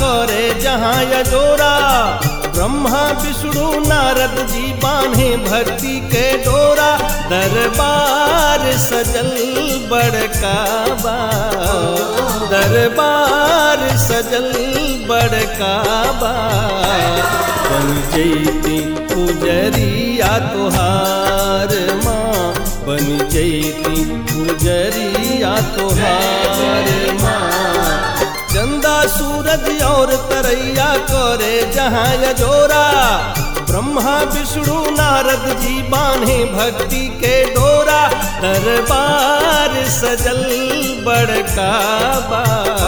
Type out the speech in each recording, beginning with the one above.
करे जहाँ यजोरा ब्रह्मा विष्णु नारद जी बांधे भक्ति के डोरा दरबार सजल बड़का बा दरबार सजल बड़का बा बन जैती पुजरिया तोहार माँ बन जैती पुजरिया तोहार माँ चंदा सूरज और तरैया करे जहाँ यजोरा ब्रह्मा विष्णु नारद जी बांधे भक्ति के डोरा दरबार सजल बड़का बा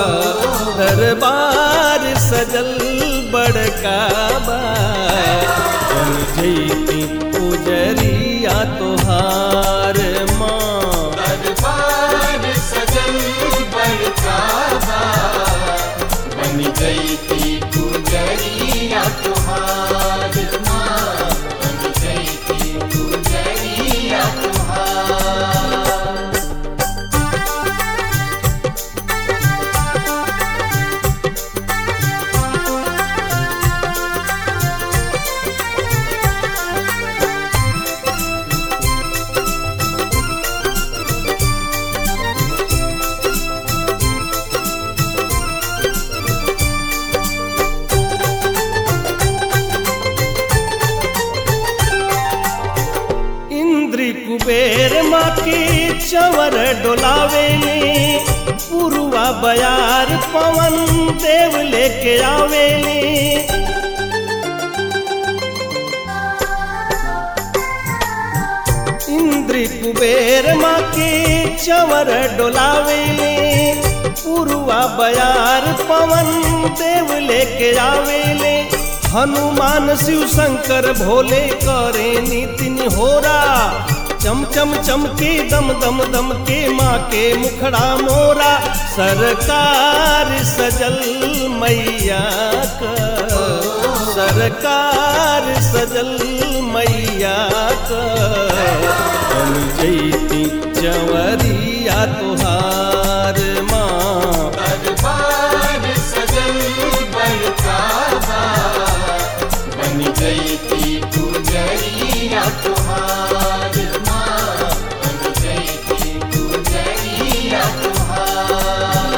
दरबार सजल बड़का बा बन जैती पुजरिया तोहार माँ दरबार सजल बड़का बा बन गई थी गुजरिया तुम्हार माँ बन गई थी गुजरिया तुम्हार इंद्री कुबेर माँ के चवर डोलावेले पुरुआ बयार पवन देव लेके आवेले इंद्री कुबेर माँ के चवर डोलावेले पुरुआ बयार पवन देव लेके आवेले हनुमान शिव शंकर भोले करे नितिन होरा चम चम चमके दम दम दम के माँ के मुखड़ा मोरा सरकार सजल मैया का सरकार सजल मैया का बन जैती चवरिया तुहार माँ दरबार सजल बड़का बा बन गई थी गुजरिया तुम्हार माँ बन गई थी गुजरिया तुम्हार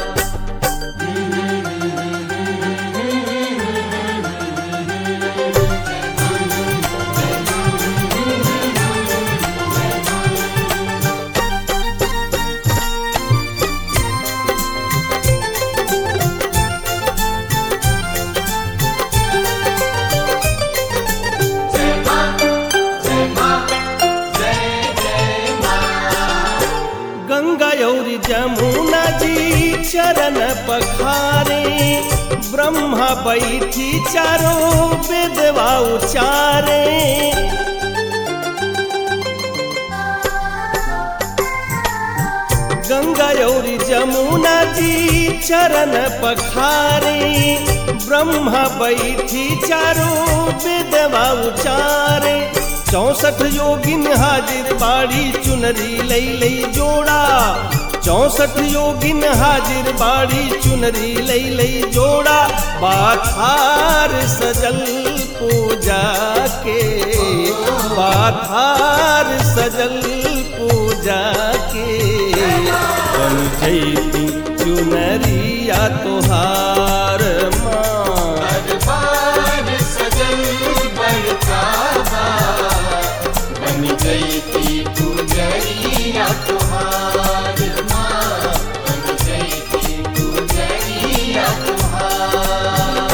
जय माँ जय माँ जय जय माँ गंगा यौरी जमुना जी चरण पखारे ब्रह्मा बैठी चारों वेदवा उचारे गंगा यौरी जमुना जी चरण पखारे ब्रह्मा बैठी चारों वेदवा उचारे चौसठ योगिन हाजिर बाड़ी चुनरी लई लई जोड़ा चौसठ योगिन हाजिर बाड़ी चुनरी लई लई जोड़ा बाथार सजल पूजा के बाथार सजल पूजा के बन जैती चुनरिया तोहार माँ दरबार सजल बड़का बा बन गई थी गुजरिया तुम्हार माँ बन गई थी गुजरिया तुम्हार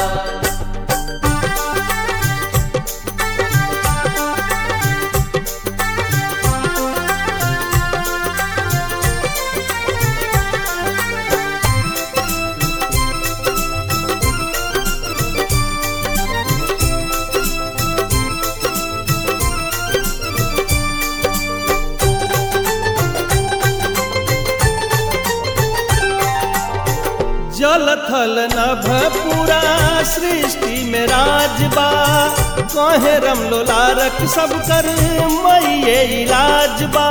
जल थल नभ पूरा सृष्टि में राजबा कहे रमलोलारक सब कर मैये इलाजबा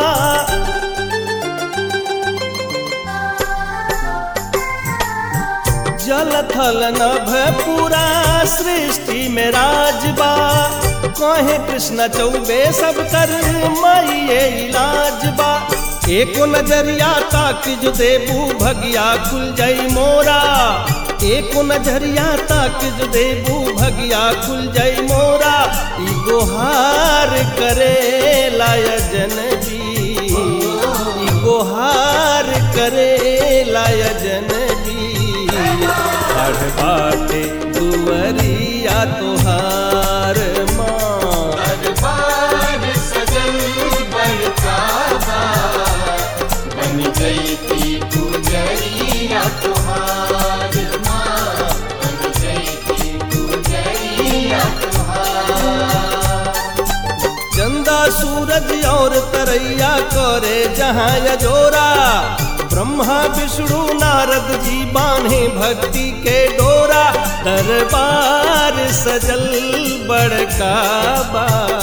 जल थल नभ पूरा सृष्टि में राजबा कहे कृष्ण चौबे सब कर माइये इलाज बा एको नजरिया ताक जो देबू भगिया खुल जाई मोरा एको नजरिया ताक जो देबू भगिया खुल जाई मोरा ई गोहार करे लायजन जी ई गोहार करे लायजन जी पढ़ बाटे दुवरिया तोहार माँ दरबार सजल बड़कावा बन जैती गुजरिया तुम्हार माँ बन जैती गुजरिया तुम्हार चंदा सूरज और तरैया करे जहाँ यजोरा ब्रह्मा विष्णु नारद जी बांधे भक्ति के डोरा दरबार सजल बड़काबा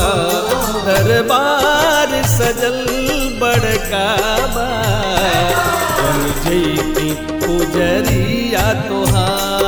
दरबार सजल बड़काबा बन जैती पुजरिया तोहार